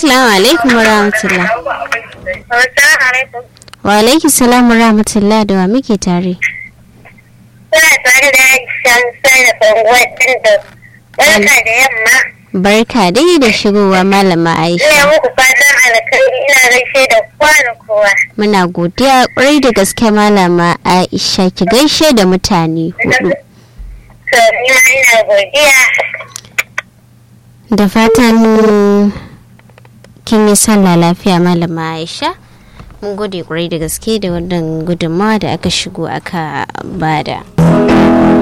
assalamu alaikum wa rahmatullah Assalamu alaikum. wa alaikum salam wa rahmatullah da wa muke tare Kuna tare da Aisha sarrafa wajen da barka da yamma. barka dai da shigowa malama Ina aisha muku fatan alkhairi ina gaishe da kowa da kowa. muna godiya kwarai da gaske malama aisha ki gaishe da mutane hudu To ni ma ina godiya. da fatan kin yi sallah lafiya malama aisha mun gode kwarai da gaske da wannan gudunmawa da aka shigo aka bada